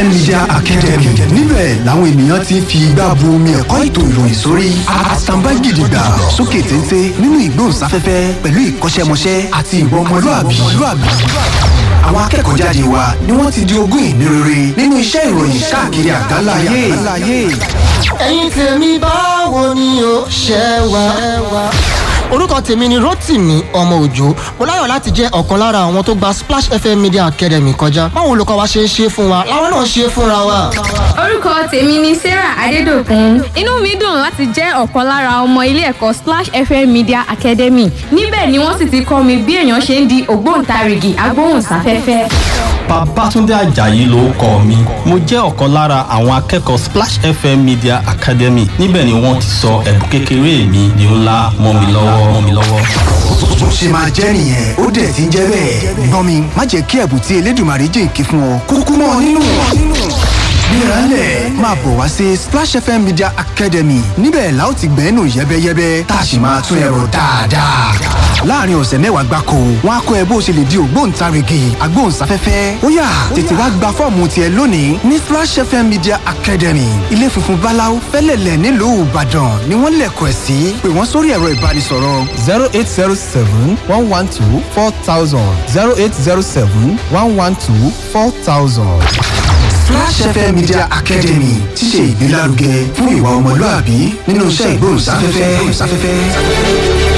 fm media academy níbẹ̀ làwọn ènìyàn ti ń fi igbá bu omi ẹ̀kọ́ ètò ìròyìn sórí àtàǹbá gidigba sókè téńté nínú ìgbóhùnsáfẹ́fẹ́ pẹ̀lú ìkọ́ṣẹ́mọṣẹ́ àti ìwà ọmọlúàbí àwọn akẹ́kọ̀ọ́ jáde wa ni wọ́n ti di ogún ìní rere nínú iṣẹ́ ìròyìn káàkiri àgbáláyé. ẹ̀yin tèmi báwo ni o ṣe wà. orúkọ tèmi ni rotimi ọmọ òjò mo láyọ̀ láti jẹ́ ọ̀kan lára àwọn tó gba splash fm media academy kọjá báwo olùkọ́ wa ṣe ń ṣe fún wa làwọn náà ṣe fúnra wa. orúkọ tèmi ni sarah adédọkùn inú mi dùn láti jẹ́ ọ̀kan lára ọmọ ilé ẹ̀kọ́ splash fm media academy níbẹ̀ ni wọ́n sì ti kọ́ mi bí èèyàn ṣe ń di ògbóǹtarìgì agbóhùnsáfẹ́fẹ́. Babátúndé Àjàyí ló kọ mi. Mo jẹ́ ọ̀kan lára àwọn akẹ́kọ̀ọ́ Splash FM Media Academy. Níbẹ̀ ni wọ́n ti sọ ẹ̀bùn kékeré mi di ńlá mọ́ mi lọ́wọ́ mọ́ mi lọ́wọ́. bó ṣe máa jẹ́ nìyẹn ó dẹ̀ ti ń jẹ́ bẹ́ẹ̀. gbọ́n mi má jẹ́ kí ẹ̀bùn tí elédùnmarè jìnkí fún ọ kúkú mọ́ ọ nínú. gbéraálẹ̀ máa bọ̀ wá sí splash fm media academy níbẹ̀ la ó ti gbẹ́nu yẹ́bẹ́yẹ́bẹ́ tá a sì máa tún ẹ̀rọ dáadáa. láàrin ọ̀sẹ̀ mẹ́wàá gbáko wọn á kọ́ ẹ bó ṣe lè di ògbóǹtarìgì agbóhùnsáfẹ́fẹ́ ó yá tètè wá gba fọ́ọ̀mù tiẹ̀ lónìí ní splash fm media academy ilé funfun báláú fẹ́lẹ̀lẹ̀ nílùú ìbàdàn ni wọ́n lẹ̀kọ̀ ẹ̀ sí pé wọ́n sórí ẹ̀rọ ìbánisọ̀rọ̀ zero eight zero seven one one two four thousand zero eight zero seven one one two four thousand. Flash FM Media Academy ti ṣe ìgbélárugẹ fún ìwà ọmọlúàbí nínú iṣẹ́ ìgbóhùnsáfẹ́fẹ́.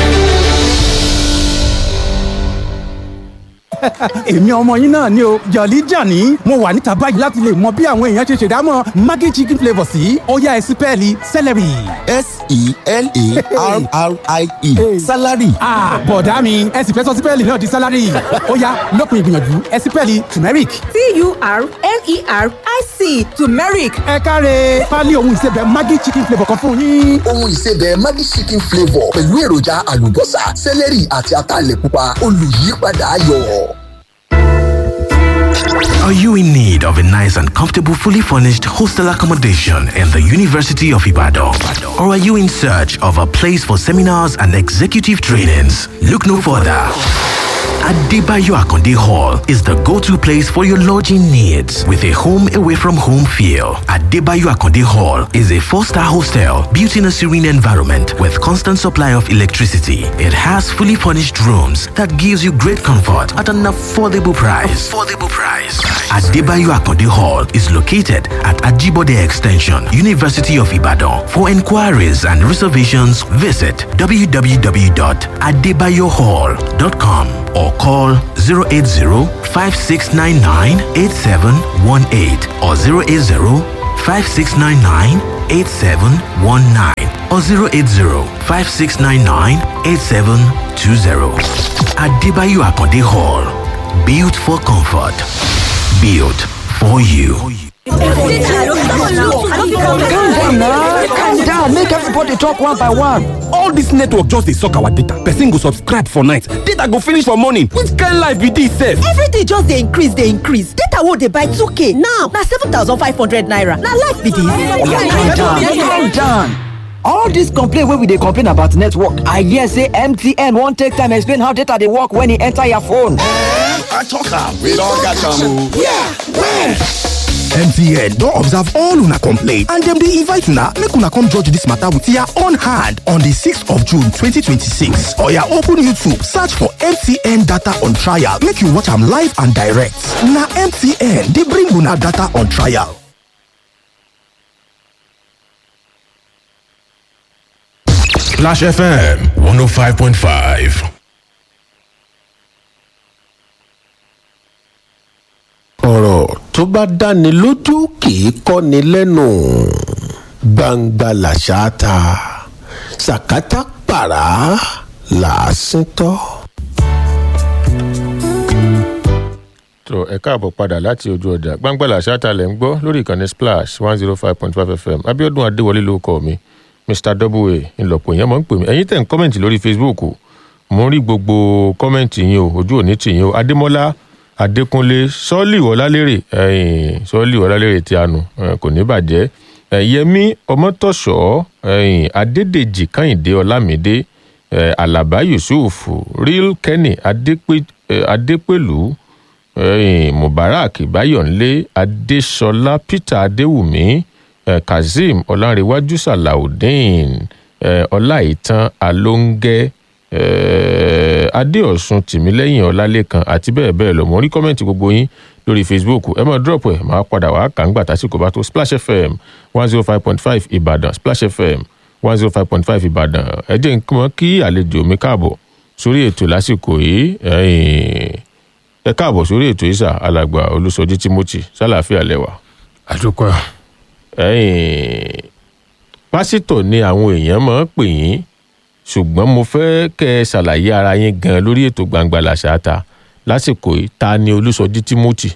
èmi ọmọ yín náà ni o jọ̀lí jàní mo wà níta báyìí láti lè mọ bí àwọn èèyàn ṣe ṣèdámọ̀ maggi chicken flavour sí ọ̀yá ẹ̀sìpẹ́ẹ̀lì celery. s-e-l-a-r-r-i-e salary. bọ̀dá mi ẹ sì fẹ́ sọ sípẹ́ẹ̀lì náà di salary ọ̀yá lópin ìgbìyànjú ẹ̀sìpẹ́ẹ̀lì turmeric. t-u-r-m-e-r-i-c turmeric. ẹ káre pálí ohun ìsebẹ̀ maggi chicken flavour kan fún yín. ohun ìsebẹ̀ maggi chicken flavour pẹ̀lú èròjà àlùbọ́sà celery àti ataalẹ̀ pupa olùyípadà ayọ̀. Are you in need of a nice and comfortable, fully furnished hostel accommodation in the University of Ibadan? Or are you in search of a place for seminars and executive trainings? Look no further. Adebayo Akonde Hall is the go-to place for your lodging needs with a home away from home feel. Adebayo Akonde Hall is a four-star hostel built in a serene environment with constant supply of electricity. It has fully furnished rooms that gives you great comfort at an affordable price. Affordable price. Adebayo Akonde Hall is located at Ajibode Extension, University of Ibadan. For inquiries and reservations, visit www.adebayohall.com or call 080-5699-8718 or 080-5699-8719 or 080-5699-8720. Adebayo Akonde Hall. Built for comfort. Built for you. calm down na calm down make everybody talk one by one. all dis network just dey suck our data person go subscribe for night data go finish for morning which kind life be dis sef. everything just dey increase dey increase data wey dey buy 2k now na 7500 naira na life be calm down calm dis. down. all dis complain wey we dey complain about network i hear say mtn wan take time explain how data dey work when e enter your phone. i talk am we don catch am o. yeah where. mtn don observe all una complaint and dem dey invite una make una come judge dis matter with your own hand on di 6th of june 2026 oya open youtube search for mtn data on trial make you watch am live and direct na mtn dey bring una data on trial. Splash FM 105.5. ọ̀rọ̀ tó bá dáni lójú kì í kọ́ni lẹ́nu gbangba làṣà ta sàkátà pàrà làásìn tọ́. tó ẹ káàbọ̀ padà láti ojú ọjà gbangbala ṣáàtàlẹ̀ ń gbọ́ lórí ìkànnì splash one zero five point five fm abiodun adéwọlé ló kọ́ mi mr w ńlọpọ̀ èèyàn mọ̀ ń pè mí ẹ̀yin tẹ̀ ń kọ́mẹ̀ntì lórí facebook mo ń rí gbogbo kọ́mẹ̀ntì yín o ojú òní tì yín o adémọ́lá adékúnlé sọ́ọ̀lì wọlálérè ẹ̀yìn sọ́ọ̀lì wọlálérè tí a nù kò ní bàjẹ́ yẹmi ọmọtọ̀ṣọ́ ẹ̀yìn adédèjì kàyìndé ọlámídé alaba yusuf real kenny adépèlú ẹ̀yìn mubarak bayọ̀nlé adéṣọlá peter adéwùmí eh, kazeem ọlárẹ̀wájú salaudeen eh, ọláìtàn alóńgẹ́ eh, adéọ̀sùn tìmílẹ́yìn ọlálẹ́kan àti bẹ́ẹ̀ bẹ́ẹ̀ lọ mo rí kọ́mẹ́ǹtì gbogbo yín lórí facebook ẹ máa drop ẹ máa padà wá kà ń gbà tásìkò bá tó splash fm one zero five point five ìbàdàn splash fm one zero five point five ìbàdàn ẹ jẹ́ nǹkan kí àlejò mi káàbọ̀ sórí ètò lásìkò yìí ẹ̀yìn ẹ káàbọ̀ sórí ètò ìsà alàgbà olùsọjí timothy sálàáfíà lẹwà. àdúpọ̀. ẹ̀yìn pásítọ̀ ni àwọn èèyàn máa ń pè yín ṣùgbọ́n mo fẹ́ kẹ́ ẹ ṣàlàyé ara yín gan lórí ètò gbangba làṣáta lásìkò yìí ta ni olùsọjí timothy.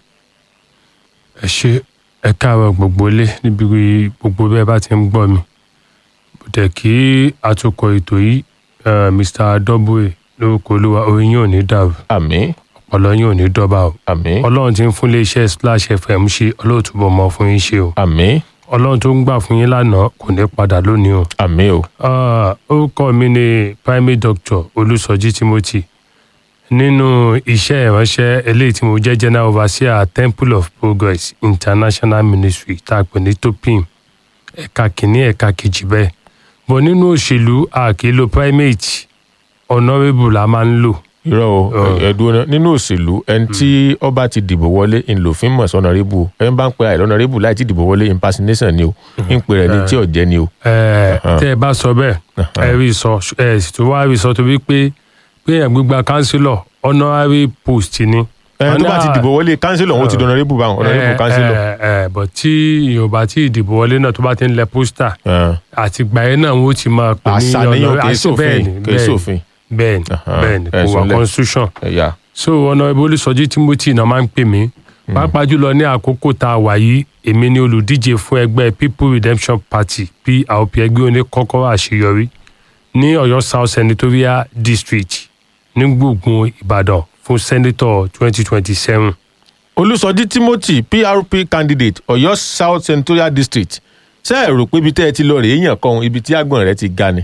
ẹ ṣe ẹ káàárọ̀ gbogbo ilé níbi gbogbo bẹ́ẹ̀ bá ti ń gbọ́ mi bùtẹ̀ kí atukọ̀ ètò yìí eh, mr adọ́bùwẹ̀ lórúkọ olúwa orin yóò ní dàrú. àmín. ọpọlọ yóò ní dọ́bà o. àmín. ọlọ́run ti ń fún iléeṣẹ́ splash fm ṣe ọlọ́ọ̀túbọ̀ mọ́ fún yín ṣe o. àmín. ọlọ́run tó ń gbà fún yín lánàá kò ní padà lónìí o. àmín o. Ah, orúkọ mi ni primary doctor olùsọjí timothy nínú iṣẹ́ ìránṣẹ́ eléyìí tí mo jẹ́ general overseer temple of progress international ministry tá a pè ní topim ẹ̀ka kìíní ẹ̀ka kejì bẹ́ẹ̀ bọ̀ nínú òṣèlú a kì í lo primate honourable la máa ń lò. irọ́ o ẹ̀dùn náà nínú òṣèlú ẹni tí ọba ti dìbò wọlé ńlòfin mọ̀ sọ́nàrẹ́bù ẹni bá ń pe àìlọ́nàrẹ́bù láì tí dìbò wọlé impersonation ni o ń pe rẹ̀ ní tí ọ̀jẹ́ ni o. ẹ tẹ ẹ bá sọ bẹ́ẹ̀ ẹ rí sọ ẹ sì tún wá rí sọ torí pé pé ẹ gbígba councillor honorary post ni. ẹni tó bá ti dìbò wọlé councillor òun ti di honourable báwọn honourable councillor. ẹ ẹ bọ̀ tí yorùbá tí ìdìbò wọlé náà tó bá ti ń lẹ pósítà àti gbà yẹn náà wọ́n ti máa pè ní Àṣà ni yóò kì í ṣòfin, kì í ṣòfin. bẹ́ẹ̀ni bẹ́ẹ̀ni kò wà ẹ̀sùn lẹ̀. constitution ẹ̀yà. so honourable olùsọjí timothy náà máa ń pè mí pàápàá jùlọ ní àkókò tá a wà yìí èmi ni olùdíje fún ẹgbẹ́ people redemption party prp ẹgbẹ́ oníkọ́kọ́rọ́ àṣeyọrí ní ọ̀yọ́ south senatorial district ní gbùngbùn ìbàdàn fún senator twenty twenty seven. olùsọjí timothy prp candidate ọ̀yọ́ south senatorial district ṣé ẹ rò pé ibi tẹ́ ẹ ti lọ rèé yàn kan ibi tí àgbọ̀n rẹ ti ga ni.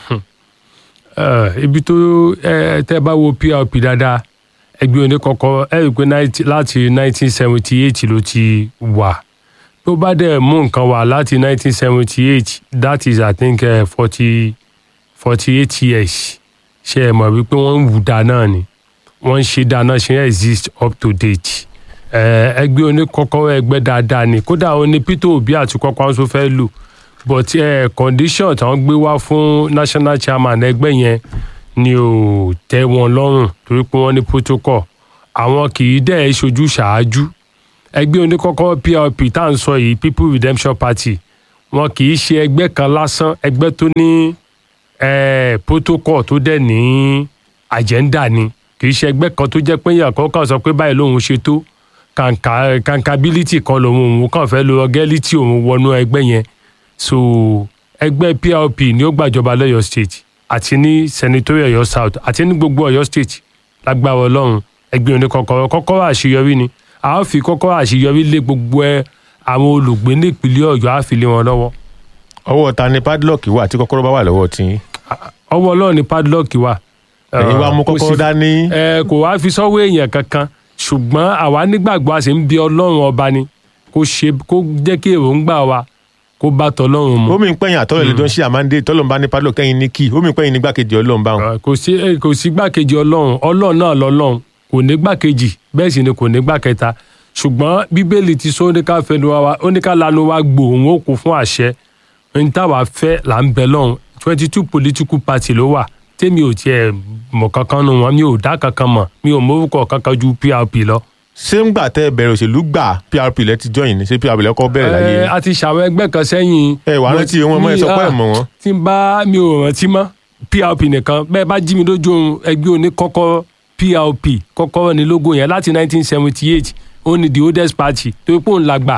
Eh, ibi tó ẹ tẹ́ bá wo prp dáadáa ẹgbẹ́ oníkọ́kọ́ ẹ rí i pé 90 láti nineteen seventy eight ló ti wà tó bá dẹ̀ mú nǹkan wá láti nineteen seventy eight that is i think forty forty eight years ṣe é mọ̀ wípé wọ́n ń wù dá náà ni wọ́n ń ṣe dá náà ṣe ń exist up to date Eh, ẹgbẹ́ oníkọ́kọ́ ẹgbẹ́ dáadáa ni kódà ó ní peter obi àti kọ́kọ́ àwọn tó fẹ́ lù but eh, condition tí wọ́n gbé wá fún national chairman ẹgbẹ́ yẹn ni ò tẹ́ wọn lọ́rùn torí pé wọ́n ní protocol àwọn kì í dẹ̀ ṣojú ṣáájú ẹgbẹ́ oníkọ́kọ́ prp tá à ń sọ yìí people redemption party wọn kì í ṣe ẹgbẹ́ kan lásán ẹgbẹ́ tó ní eh, protocol tó dẹ̀ ní agenda ni kì í ṣe ẹgbẹ́ kan tó jẹ́ pé èèyàn kan kàn sọ pé báyìí lòun ṣe tó kàǹkà kàǹkàbílítì kan lòun òun kàn fẹ́ lo ọgẹ́lítì òun wọnú ẹgbẹ́ yẹn so ẹgbẹ́ prp ni ó gbàjọba lọ́yọ̀ state àti ní senatorial ọ̀yọ́ south àti ní gbogbo ọ̀yọ́ state lágbára ọlọ́run ẹgbẹ́ oníkọ́kọ́rọ́ kọ́kọ́rọ́ àṣeyọrí ni a ó fi kọ́kọ́rọ́ àṣeyọrí lé gbogbo ẹ àwọn olùgbé nípìnlẹ̀ ọ̀yọ́ á fi lé wọn lọ́wọ́. ọwọ́ ta ni padlock wà tí kọ́kọ́rọ́ bá wà lọ́wọ́ tí. ọwọ́ ọlọ́run ni padlock wà. ẹ̀yin wá mú kò kọ́kọ́rọ́ sí- dání. ẹ kò wá fi sọ́wọ́ èèyàn kankan ṣùgbọ́n àwa nígbàgbọ́ a sì ń bi ọlọ́run ọba ni kó ṣe kó jẹ́ kí èròǹgbà wa kó bá tọlọ́run mu. omi ń pẹ́yìn àtọ́lẹ̀ lẹ́jọ́ ṣí àmàndé tọ́lọ́n bá ní padlock kẹ́yìn ní kí omi ń pẹ́yìn ní gbàkejì ọlọ́run bá wọn. kò sí eh, kò sí gbàkejì ọlọ́run ọlọ́run náà lọ́lọ́run kò ní gbàkejì bẹ́ẹ̀ sì ni kò ní gbàkẹta ṣùgbọ́n bíbélì ti sọ oníkà fẹnu wa oníkà lanu wa gbò òun ó kó fún àṣẹ ní táwa fẹ́ là ń bẹ lọ́hùn twenty two political party ló wà tèmi ò tiẹ̀ mọ̀ kankan nu wọn mi ò dá kankan mọ̀ mi ò mórúkọ kankan ju prp lọ. ṣé ń gbà tẹ́ ẹ bẹ̀rẹ̀ òṣèlú gbà prp lẹ ti join ní ṣé prp lẹ kọ́ bẹ̀rẹ̀ láyé ẹ yín? a ti ṣàwọn ẹgbẹ́ kan sẹ́yìn. ẹ wà á rántí wọn mọ́ ẹ sọ pé ẹ mọ̀ wọn. tí n bá mi ò rántí mọ́ prp nìkan bẹ́ẹ̀ bá jí mi lójú oorun ẹgbẹ́ òní kọ́kọ́ prp kọ́kọ́rọ́ ní logo yẹn láti 1978 ó ní the oldest party tó pé òun làgbà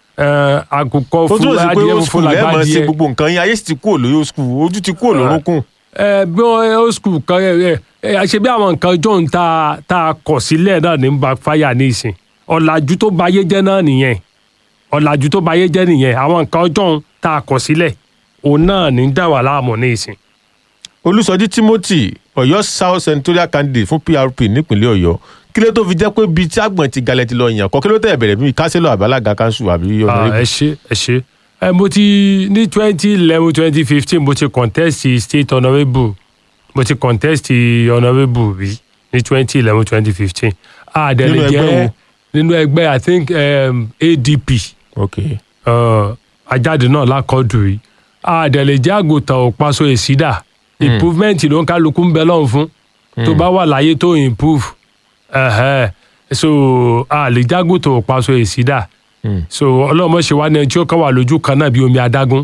eh, àkùkọ ó fún túnbọ̀ sí pé adìẹ old funfun school ẹ làgbà mọ̀ sí adìẹ. gbogbo nǹkan yín ayé sì ti kúrò lórí old school ojú ti kúrò lórúnkún. ẹ bí wọn old school kan ẹ ẹ ṣe bí àwọn nǹkan john tá a tá a kọ̀ sílẹ̀ náà ní backfire ní ìsìn ọ̀làjú tó ba ayé jẹ́ náà nìyẹn ọ̀làjú tó ba ayé jẹ́ nìyẹn àwọn nǹkan john tá a kọ̀ sílẹ̀ òun náà ní dá wà láàmú ní ìsìn. olùsọjí timothy ọ̀yọ́ south senatorial candidate fún prp nípínlẹ̀ ọ̀yọ́ kí ló tó fi jẹ́ pé bíi tí àgbọ̀n ti galẹ̀ ti lọ yàn kọ́ kí ló tẹ̀ bẹ̀rẹ̀ bíi kánsílọ̀ àbálága kanṣu àbí Ah, ọ̀nàrẹ́bù. ẹ ṣe ẹ ṣe ẹ mo ti ní twenty eleven twenty fifteen mo ti contest state honourable mo ti contest honourable rí ní twenty eleven twenty fifteen a dẹ̀ Nínú lè ẹgbẹ́ jẹ́ wo? nínú ẹgbẹ́ i think um, adp ok uh, ajáde náà lákọ̀ọ́dù rí a dẹ̀ lè jẹ́ àgùntàn òpaṣọ èsídà improvement ló ń kálukú ń bẹ lọ́hùn fún tó bá wà láyé tó improve ẹ̀hẹ́. so a lè jágùntàn òpaṣọ èsídà so ọlọ́mọ ṣe wá ní ẹni tí ó kàn wà lójú kan náà bí omi adágún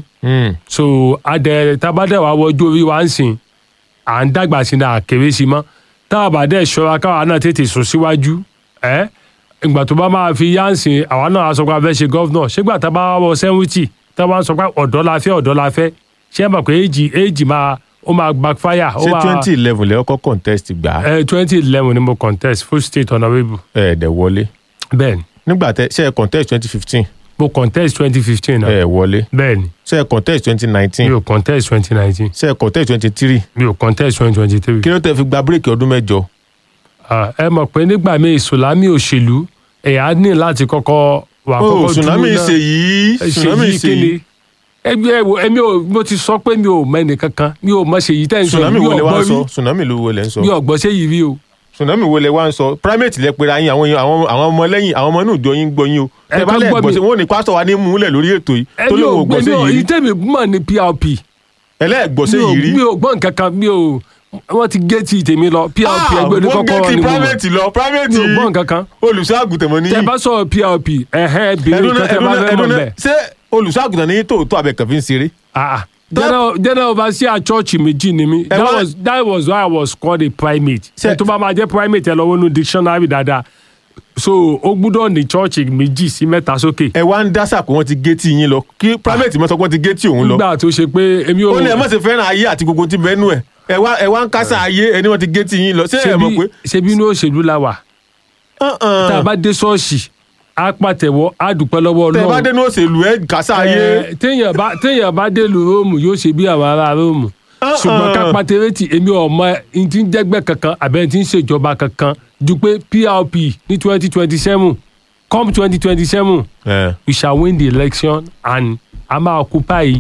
so adẹ tabadẹ wa wọjú orí wa ń sìn à ń dàgbà sí ní àkèrè sí mọ́ tá a bá dẹ̀ ṣọ́ra káwa náà tètè sùn síwájú ẹ́ ìgbà tó bá máa fi yá ń sìn àwa náà á sọ pé a fẹ́ ṣe gọ́vnọ̀ ṣégbà tá a bá wọ sẹ́wìtì tá a bá ń sọ pé ọ̀dọ́ la fẹ́ ọ̀dọ́ la fẹ́ ṣé ẹ mọ̀ pé èjì èjì máa ó máa backfire. ó ṣé máa- twenty eleven lẹ́ ọkọ̀ contest gbà á. ẹ twenty eleven ni mo contest full state honourable. ẹ dẹ̀ wọlé. bẹ́ẹ̀ni. nígbà tẹ ṣe ẹ contest twenty fifteen. mo contest twenty fifteen náà. ẹ wọlé. bẹ́ẹ̀ni. ṣe ẹ contest twenty nineteen. mi ò contest twenty nineteen. ṣe ẹ contest twenty three. mi ò contest twenty twenty three. kí ló tẹ fi gba bírèkì ọdún mẹ́jọ. Ah, ẹ mọ̀ pé nígbà míì sùlámì òṣèlú ẹ̀yà ní láti kọ́kọ́ wà Oh, kọ́kọ́ tsunami dúró náà. ṣe yìí, Ẹ, tsunami Ṣèyí ṣe kíni? yìí. ẹgbẹ́ ẹ̀wò ẹ̀mí ò mo ti sọ pé mi ò mẹ́ni kankan mi ò mọ̀ ṣèyí tẹ́ ń sọ tsunami mi wo ò lẹ wá gbọ́ ń sọ rí tsunami ló wo lẹ ń sọ. mi ò gbọ́ ṣéyìí rí o. tsunami wo lẹ wá ń sọ primate lẹ pera yín àwọn èèyàn- àwọn àwọn ọmọ lẹ́yìn àwọn ọmọ inú ìjọ yín gbọ́ yín o. Ẹ ẹ bá kàn lẹ gbọ́ gbọ́ mi. sí wọn ò ní pásítọ̀ wa ní múlẹ̀ lórí ètò yìí tó ẹ̀mí ò lóun ò gbọ́ gbé sí mi ò yìí rí. ìtẹ́mi mọ̀ ní prp. ẹlẹ́gbọ́ sí Mi ò- yìí rí. mi ò gbọ́ nǹkan kan mi ò wọ́n ti gé tí tèmi lọ prp ẹgbẹ́ ní wọ́n kọ́kọ́ gé ti ni mo mọ̀. private lọ private mi ò gbọ́ nǹkan kan. olùṣọ́àgùtàn mọ́ ní. tẹ bá sọ prp ẹ̀hẹ́ bèrè ẹdun nǹkan tẹ bá fẹ́ mọ̀ bẹ́ẹ̀. ṣé olùṣọ́àgùtàn ní tòótọ́ abẹ́kàn fi ń ṣeré. general general overseer church méjì ni mi that wá- was that was why i was called a primate ṣe tó bá máa jẹ́ primate ẹ lọ wọnú dictionary dáadáa so ó gbúdọ̀ ní church méjì sí mẹ́ta sókè. ẹ wá ń dásà pé wọ́n ti gé tí yín lọ kí primate mọ́ sọ pé wọ́n ti gé tí òun lọ. nígbà tó ṣe pé èmi ò. ó ní ẹ má ṣe fẹ́ràn ayé àti gbogbo tí bẹ́ẹ̀ nù ẹ̀ ẹ wá ẹ wá ń kásá ayé ẹni wọ́n ti gé tí yín lọ ṣé ẹ mọ̀ pé. ṣebí inú òṣèlú la wà. tá a bá dé ṣọ́ọ̀ṣì á pàtẹ́wọ́ á dúpẹ́ lọ́wọ́ tẹ ọlọ́run. bá dénú òṣèlú ẹ kásá ayé. Eh, téèyàn bá téèyàn bá dé lu róòmù yóò ṣe bí àwọn ará róòmù ṣùgbọ́n ká pàtẹ́rẹ́tì èmi ọmọ ẹni tí ń jẹ́gbẹ́ kankan àbẹ́ tí ń ṣèjọba kankan ju pé prp ní twenty twenty seven come twenty twenty seven we shall win the election and a máa occupy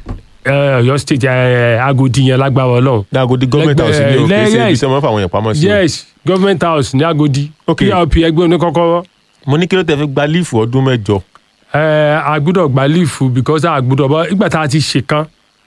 eh, Ọ̀yọ́ state eh, Agodi yẹn lágbára Ọlọ́run. Agodi government house ni o kì í ṣe ibi tí wọ́n fà àwọn èèyàn pamọ́ sí o. yes government house ní Agodi Okay. prp ẹgbẹ́ oníkọ́kọ́rọ́. mo ní kí ló tẹ fi gba líìfù ọdún mẹ́jọ. ẹ a gbúdọ̀ gba líìfù because a gbúdọ̀ bọ́ ìgbà tá a ti ṣèkan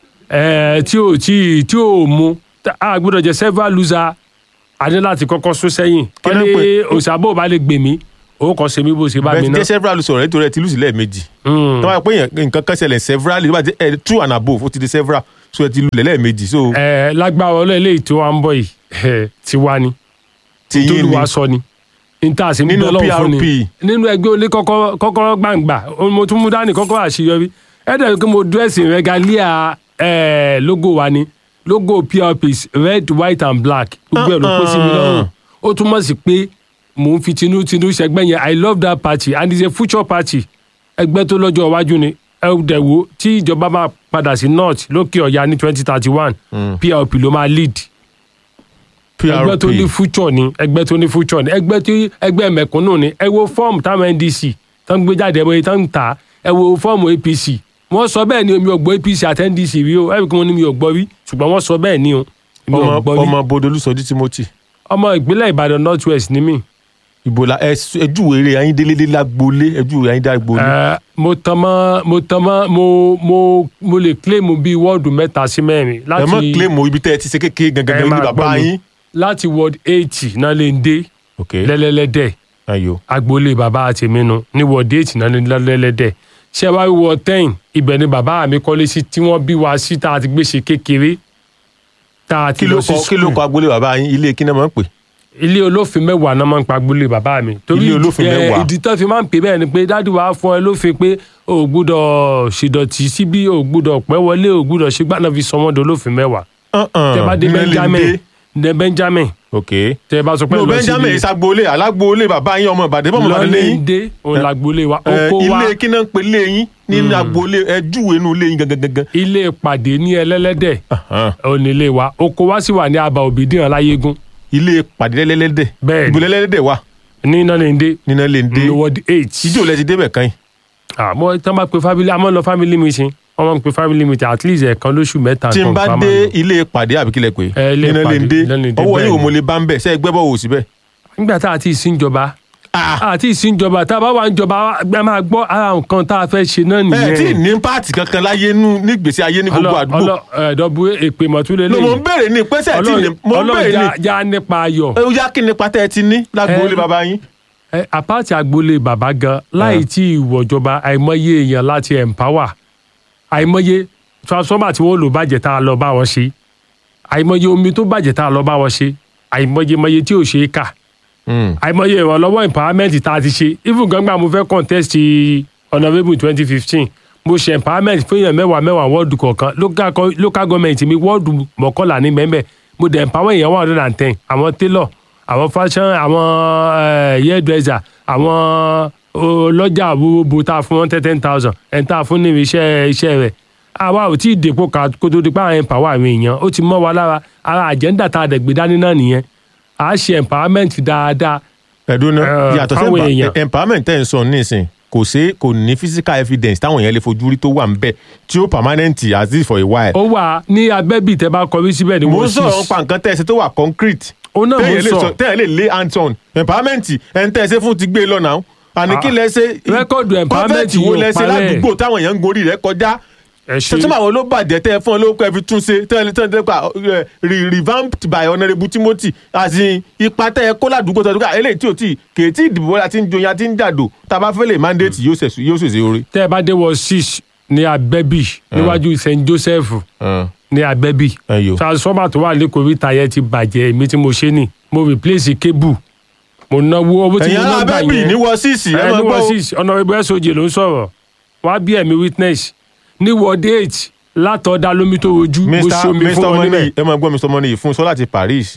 ẹ tí ò tí tí ò mu tá- a gbúdọ̀ jẹ several loser a ní láti kọ́kọ́ sún sẹ́yìn kí Ọ̀nà ni pé- òṣàbò bá lè gbè mí ó kọ́ ṣe mí bó ṣe bá mi bẹ́ẹ̀ ti ná. jẹ́ several sọ̀rọ̀ nítorí ẹ ti lùsì lẹ́ẹ̀mejì. tó bá yẹ pé èèyàn- nǹkan kan ṣẹlẹ̀ several tó bá ti ẹ two and above ó ti di several so ẹ ti lulẹ̀ lẹ́ẹ̀mejì so. ẹ lágbára ọlọ́ eléyìí tó wà ń bọ̀ yìí ẹ, tiwa ni Tiyín ni. ntòlúwa sọ ni níta sí Nínú nínú ọlọ́run fún ni PRP. nínú ẹgbẹ́ olé kọ́kọ́rọ́ kọ́kọ́rọ́ gbàǹgbà ó- mo tún mú dání kọ́kọ́rọ́ àṣeyọrí ẹ̀dẹ̀ pé mo dírẹ́sì regalia ẹ̀ logo wa ni logo prp is red white and black gbogbo ẹ̀ ló pé sí mi lọ́rùn ó túmọ̀ sí pé mò ń fi tinútinú ṣẹgbẹ́ yẹn i love that party and it's a future party ẹgbẹ́ tó lọ́jọ́ iwájú ni ẹ dẹ̀ wo tí ìjọba máa padà sí north lókè ọ̀yà ní twenty thirty one prp ló máa lead ẹgbẹ́ tó ní future ni ẹgbẹ́ tó ní future ni ẹgbẹ́ tí ẹgbẹ́ mẹ̀kúnnù ni ẹ wo fọ́ọ̀mù táwọn ndc tó ń gbé jáde ẹ wo èyí tó ń tà ẹ wo fọ́ọ̀mù apc wọ́n sọ bẹ́ẹ̀ ni mi ò gbọ́ apc àti ndc rí o ẹ̀rí kí wọ́n ní mi ò gbọ́ rí ṣùgbọ́n wọ́n sọ bẹ́ẹ̀ ni o mi ò ọmọ gbọ́ rí ọmọ bodolú sọjí timothy. ọmọ ìpínlẹ̀ ìbàdàn north west ni mí. ìbò la ẹ ẹjú eré ayín délé lágbólé ẹjú ayín dágbólé. Ẹ, mo tan mọ́ mo tan mọ́ mo mo mo lè claim bíi wọ́ọ̀dù mẹ́ta sí mẹ́rin ẹ mọ claim o ibi tẹ ẹ ti ṣe kékeré gangan ẹ ní máa bàbá gbọ́ mi. yín. láti ward eighty náà lè ń dé lẹ́lẹ́lẹ́dẹ̀ ayo agboolé bàbá àtẹ̀mí nu ní ward eight náà lè lẹ́lẹ́lẹ́dẹ̀ ṣé wàá wí ward ten ibẹ̀ ni bàbá mi kọ́lé sí tí wọ́n bí wa sí tá a ti gbé ṣe kékeré tá a ti kí ló lọ sí kọ kí ló school kọ agboolé bàbá yín ilé kí náà máa ń pè. ilé olófin mẹ́wàá náà máa ń pa agboolé bàbá mi. Ilé olófin ẹ, mẹ́wàá. ìdí tó fi máa ń pè bẹ́ẹ̀ ni pé dádì wa fún ẹ lófin pé o ò gbúdọ̀ ṣèdọ̀tì síbí o ò gbúdọ̀ pẹ́ wọlé o ò gbúdọ̀ ṣe gbàdá fi sọ wọ́n di olófin mẹ́wàá. tẹ bá dé nílé benjamin dé. dé benjamin ok. tẹ bá sọ pé no lọ sí benjamin ìsagboolé alágboolé bàbá yín ọmọ ìbàdàn bọ́mọ ìbàdàn lẹ́yìn. lọ́lẹ́ndé òun làgboolé wa Ẹ, oko wa ilé kí náà ń pè lé yín nínú agboolé ẹjú inú ilé yín gangan gangan. ilé ìpàdé ní ẹlẹ́lẹ́dẹ̀ òun ilé wa oko wa sì wà ní aba òbídìrán láyégún. ilé ìpàdé lẹ́lẹ́dẹ̀ bẹ́ẹ̀ ìbò lẹ́lẹ́dẹ̀ wà. ní nálẹ̀ndé nínú lè dé ní ward eight. ìjọ lẹ ti débẹ̀ kan yìí. àmọ́ tí wọ́n bá pe family àmọ́ lọ family meeting wọ́n máa ń pe family meeting at least ẹ̀ẹ̀kan lóṣù mẹ́ta. tí n nǹkan bá kan máa dé lọ. ilé ìpàdé àbíkílẹ̀ pé Ẹ, ilé nínú lè ìpàdé, dé Nálẹ̀ndé, ọwọ́ bẹ́ẹ̀ yìí ò ni. mo lè bá ń bẹ̀ ṣe é gbẹ́bọ̀ wò síbẹ̀. nígbà tá a ti ìsìnjọba àti ìsìnjọba tá a bá wà ń jọba a máa gbọ́ ara nǹkan tá a fẹ́ ṣe náà ẹ nìyẹn. tí ì ní páàtì kankan láyé nú nígbèsí ayé ní gbogbo àdúgbò. ẹ̀ẹ́dọ́gbù èpè mọ̀túlẹ̀ ló mò ń béèrè ní pẹ́sẹ̀ tí ì ní mò ń béèrè ní. ọlọ́run já nípa ayọ̀. ó yá kí nípa tẹ́ ẹ ti ní lágboolé bàbá yín. ẹ àpáàtì agboolé bàbá gan láì tí ìwọ̀jọba àìmọye èèyàn láti empower àìmọye transformer tí wọ́n lò bàjẹ́ tá a lọ bá wọn ṣe àìmọye omi tó bàjẹ́ tá a lọ bá wọn ṣe àìmọye mọye tí ò ṣe é kà àìmọye ìrànlọ́wọ́ empowerment tá a ti ṣe even gbangba mo fẹ́ contest honourable twenty fifteen mo ṣe empowerment fún èèyàn mẹ́wàá mẹ́wàá wọ́ọ̀dù kọ̀ọ̀kan local co- local government mi wọ́ọ̀dù mọ́kànlá ní mẹ́mẹ́ mo dẹ̀ empower èèyàn one hundred and ten àwọn tailor àwọn fashion àwọn eh, hairdresser àwọn ọlọ́jà gbogbo tá a fún wọn ten thousand ẹ̀ ń tà fún ní iṣẹ́ iṣẹ́ rẹ̀ àwa ò tí ì dèpò ká kó tó di pé àwọn empower àwọn èèyàn ó ti mọ́ wa lára ara agenda tá a dẹ̀ gbé dání náà nìyẹn à á ṣe empowerment dáadáa ẹ̀dùn náà yàtọ̀ sí fáwọn empa- èèyàn. empowerment tẹ́ ń sọ nísìn kò sí kò ní physical evidence táwọn èèyàn lè fojú rí tó wà ń bẹ̀ tí ó permanent as if for a while. ó wà ní abẹ́bí tẹ́ bá kọrí síbẹ̀ ní mo ń wọ́n sọ̀rọ̀ nípa nǹkan tẹ́ ẹ ṣe tó wà concrete. ó náà mo Téèyàn lè sọ. sọ- téèyàn lè lay hands on empowerment ẹ̀ ń tẹ́ ẹ ṣe fún ti gbé e lọ náà àní kí Ah. lẹ ṣe Rẹ́kọ̀dù empowerment convent wo yóò lẹ ṣe parẹ́. ládùúgbò táwọn èèyàn ń gorí rẹ̀ kọjá ṣe. tẹ́tí àwọn ló bàjẹ́ tẹ́ ẹ fún ọ lórúkọ ẹ fi tún ṣe tẹ́ ẹ tẹ́ ẹ tẹ́ ẹ pa ẹ, re- revamped by honourable timothy àti ipa tẹ́ ẹ kó ládùúgbò tẹ́ ẹ tó ká eléyìí tí ò tí kè tí ìdìbò la ti ń joyin àti ń jàdò tá a bá fẹ́ lè mandate yóò ṣèṣe yóò ṣèṣe orí. tẹ́ ẹ bá dé wọ six ní abẹ́bí níwájú st joseph ní abẹ́bí transformer tó wà lẹ́kọ̀ọ́ rí tayẹ ti bàjẹ́ èmi tí mo ṣe ni mo replace cable mo náwó owó tí Ẹ̀yin mo ná ará gbà Abẹ́bí yẹn ní wọ six, ẹ ẹ máa ní gbọ́ wọ o. six honourable soj ló ń sọ̀rọ̀ wá bí ẹ̀mí witness ní ward eight látọ̀ọ́dá lómi tó rojú mo mr ṣomi mr fún wọn money níbẹ̀. ẹ máa gbọ́ mr money fún sọ láti paris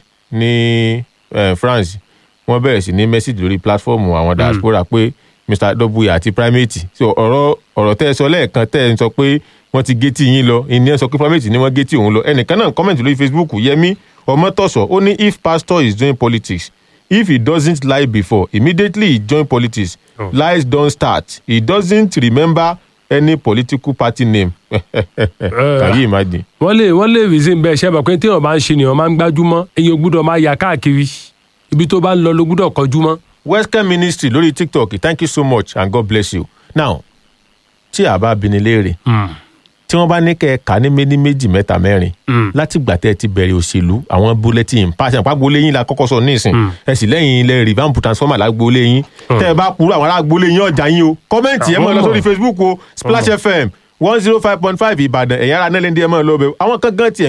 ní eh, france wọ́n bẹ̀rẹ̀ sí ní message lórí platform àwọn diaspora pé mr w àti primate so ọ̀rọ̀ ọ̀rọ̀ tẹ́ ẹ sọ lẹ́ẹ̀kan tẹ́ ẹ ń sọ pé wọ́n ti gé tí yín lọ ìní ẹ sọ pé primate ni wọ́n gé tí òun lọ ẹnìkan náà comment lórí facebook yẹmi ọmọtọ̀sọ̀ ó ní if pastor is doing politics if he doesn't lie before immediately he join politics oh. lies don start he doesn't remember any political party name can you imagine. wọ́n lè wọ́n lè reason bẹ́ẹ̀ ṣe é bọ̀ pé téèyàn bá ń ṣe nìyẹn máa ń gbájúmọ́ èyàn ò gbúdọ̀ máa yà káàkiri ibi tó bá ń lọ ló gbúdọ̀ kọjú mọ́. western ministry lórí tiktok thank you so much and god bless you now tí a bá bini léèrè tí wọ́n bá ní kẹ́ ẹ kà ní méní méjì mẹ́ta mẹ́rin láti gbà tẹ́ ẹ ti bẹ̀rẹ̀ òṣèlú àwọn bulletin pàṣẹ àpagbolé yín la kọ́kọ́ sọ nísìn ẹ sì lẹ́yìn ilẹ̀ revamp transformer lágbolé yín tẹ́ ẹ bá kúrò àwọn alágbolé yín ọjà yín o kọ́mẹ́ǹtì ẹ mọ̀ lọ sórí facebook o splash fm one zero five point five ìbàdàn ẹ̀yà ara nílẹ̀ ń di ẹ mọ̀ lọ bẹ̀ àwọn kan gan tiẹ̀